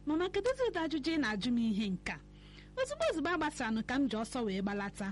mama kedụzi ụdị ajụjụ ị na-ajụ m ihe nka ozugbo ozugbo agbasaranụ ka m ji ọsọ wee gbalata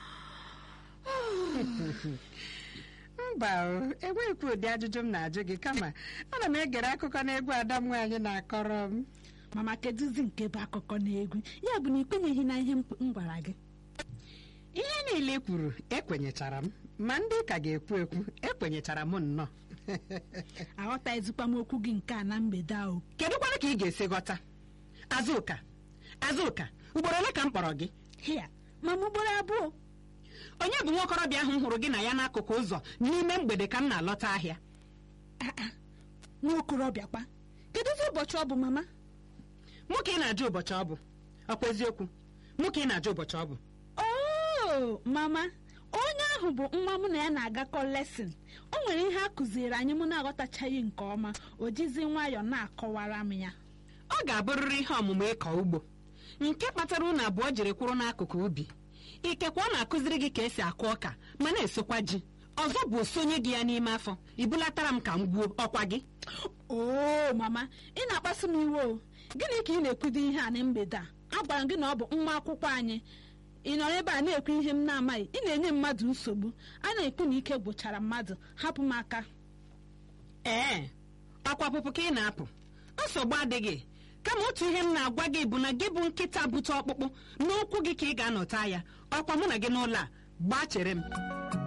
mba o enweghịkwa ụdị ajụjụ m na-ajụ gị kama ana m egere akụkọ n'egwu ada m nwaanyị na-akọrọ m mama kedụzi nke bụ akụkọ na egwu ya bụ na ị kwenyeghị na ihe m m gwara gị ihe niile i kwuru ekwenyechara m ma ndị ka ga-ekwu ekwu ekwenyechara m nnọọ aghọtaghịzikwa m okwu gị nke a na mgbede a o kedu kwana ka ị ga-esi ghọta azụka azụka ugboro ole ka m kpọrọ gị hịa mama ugboro abụọ onye bụ nwa okorobịa ahụ m hụrụ gị na ya n'akụkụ ụzọ n'ime mgbede ka m na-alọta ahịa Ah, ah, nwa okorobịa kwa kedụzi ụbọchị ọ bụ mama mụ ka ị na-ajụ ụbọchị ọ bụ ọkwa eziokwu mụ ka ị na-ajụ ụbọchị ọ bụ oo mama onye ahụ bụ nwa mụ na ya na-agakọ lesin o nwere ihe a kụziri anyị mụ na-aghọtachaghị nke ọma o jizi nwayọọ na-akọwara m ya ọ ga-abụrịrị ihe ọmụmụ ịkọ ugbo nke kpatara unu abụọ jiri kwụrụ n'akụkụ ubi ikekwe ọ na-akụziri gị ka esi akụ ọka ma na-esokwa ji ọzọ bụ osonye gị ya n'ime afọ ibulatara m ka m gbuo ọkwa gị oo mama ị na-akpasu m iwe o gịnị ka ị na-ekwudo ihe a na mgbede a agwara m gị na ọ bụ nwa akwụkwọ anyị ị nọrọ ebe a na-ekwu ihe m na-amaghị ị na-enye mmadụ nsogbu a na-ekwu na ike gwụchara mmadụ hapụ m aka ee ọkwa pụpụ ka ị na-apụ nsogbu adịghị kama otu ihe m na-agwa gị bụ na gị bụ nkịta bute ọkpụkpụ n'okwu gị ka ị ga-anọta ya ọkwa mụ na gị n'ụlọ a gbaa chere m